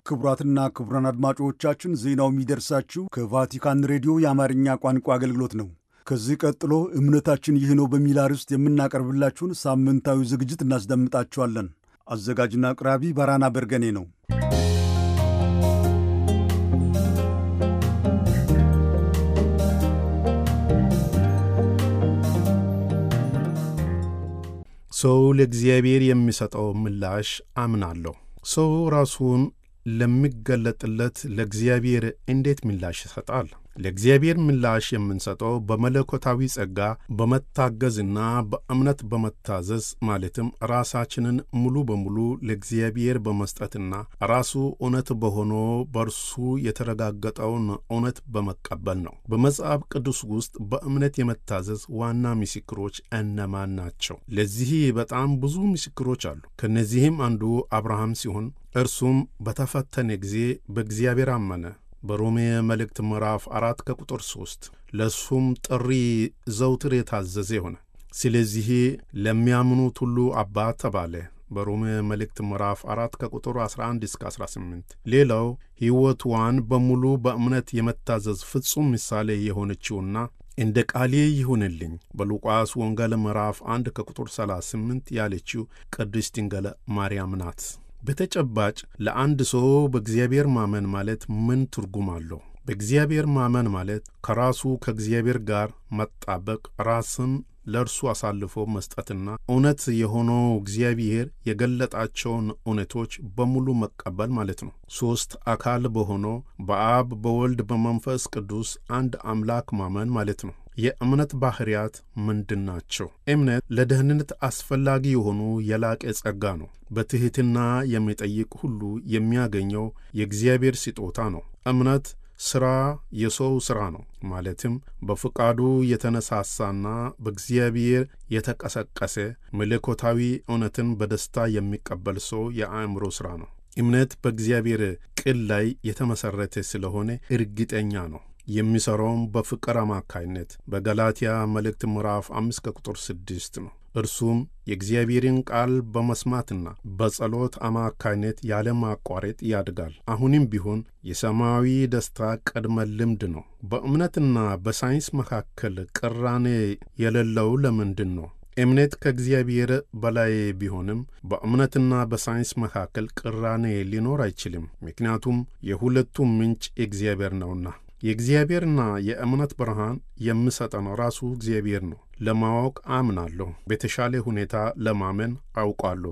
ክቡራትና ክቡራን አድማጮቻችን ዜናው የሚደርሳችሁ ከቫቲካን ሬዲዮ የአማርኛ ቋንቋ አገልግሎት ነው። ከዚህ ቀጥሎ እምነታችን ይህ ነው በሚል አርዕስት የምናቀርብላችሁን ሳምንታዊ ዝግጅት እናስደምጣችኋለን። አዘጋጅና አቅራቢ ባራና በርገኔ ነው። ሰው ለእግዚአብሔር የሚሰጠው ምላሽ አምናለሁ። ሰው ራሱን ለሚገለጥለት ለእግዚአብሔር እንዴት ምላሽ ይሰጣል? ለእግዚአብሔር ምላሽ የምንሰጠው በመለኮታዊ ጸጋ በመታገዝና በእምነት በመታዘዝ ማለትም ራሳችንን ሙሉ በሙሉ ለእግዚአብሔር በመስጠትና ራሱ እውነት በሆኖ በእርሱ የተረጋገጠውን እውነት በመቀበል ነው። በመጽሐፍ ቅዱስ ውስጥ በእምነት የመታዘዝ ዋና ምስክሮች እነማን ናቸው? ለዚህ በጣም ብዙ ምስክሮች አሉ። ከእነዚህም አንዱ አብርሃም ሲሆን እርሱም በተፈተነ ጊዜ በእግዚአብሔር አመነ። በሮሜ መልእክት ምዕራፍ አራት ከቁጥር ሦስት ለእሱም ጥሪ ዘውትር የታዘዘ ሆነ። ስለዚህ ለሚያምኑት ሁሉ አባት ተባለ። በሮሜ መልእክት ምዕራፍ አራት ከቁጥር 11 እስከ 18። ሌላው ሕይወትዋን በሙሉ በእምነት የመታዘዝ ፍጹም ምሳሌ የሆነችውና እንደ ቃሌ ይሁንልኝ በሉቃስ ወንጌል ምዕራፍ 1 ከቁጥር 38 ያለችው ቅድስት ድንግል ማርያም ናት። በተጨባጭ ለአንድ ሰው በእግዚአብሔር ማመን ማለት ምን ትርጉም አለው? በእግዚአብሔር ማመን ማለት ከራሱ ከእግዚአብሔር ጋር መጣበቅ፣ ራስን ለእርሱ አሳልፎ መስጠትና እውነት የሆነው እግዚአብሔር የገለጣቸውን እውነቶች በሙሉ መቀበል ማለት ነው። ሦስት አካል በሆነው በአብ በወልድ በመንፈስ ቅዱስ አንድ አምላክ ማመን ማለት ነው። የእምነት ባሕርያት ምንድን ናቸው? እምነት ለደህንነት አስፈላጊ የሆኑ የላቀ ጸጋ ነው። በትሕትና የሚጠይቅ ሁሉ የሚያገኘው የእግዚአብሔር ስጦታ ነው። እምነት ሥራ የሰው ሥራ ነው። ማለትም በፍቃዱ የተነሳሳና በእግዚአብሔር የተቀሰቀሰ መለኮታዊ እውነትን በደስታ የሚቀበል ሰው የአእምሮ ሥራ ነው። እምነት በእግዚአብሔር ቃል ላይ የተመሠረተ ስለሆነ እርግጠኛ ነው። የሚሠራውም በፍቅር አማካይነት በገላትያ መልእክት ምዕራፍ አምስት ከቁጥር ስድስት ነው። እርሱም የእግዚአብሔርን ቃል በመስማትና በጸሎት አማካይነት ያለማቋረጥ ያድጋል። አሁንም ቢሆን የሰማያዊ ደስታ ቅድመ ልምድ ነው። በእምነትና በሳይንስ መካከል ቅራኔ የሌለው ለምንድን ነው? እምነት ከእግዚአብሔር በላይ ቢሆንም በእምነትና በሳይንስ መካከል ቅራኔ ሊኖር አይችልም። ምክንያቱም የሁለቱም ምንጭ እግዚአብሔር ነውና። የእግዚአብሔርና የእምነት ብርሃን የምሰጠን ራሱ እግዚአብሔር ነው። ለማወቅ አምናለሁ፣ በተሻለ ሁኔታ ለማመን አውቃለሁ።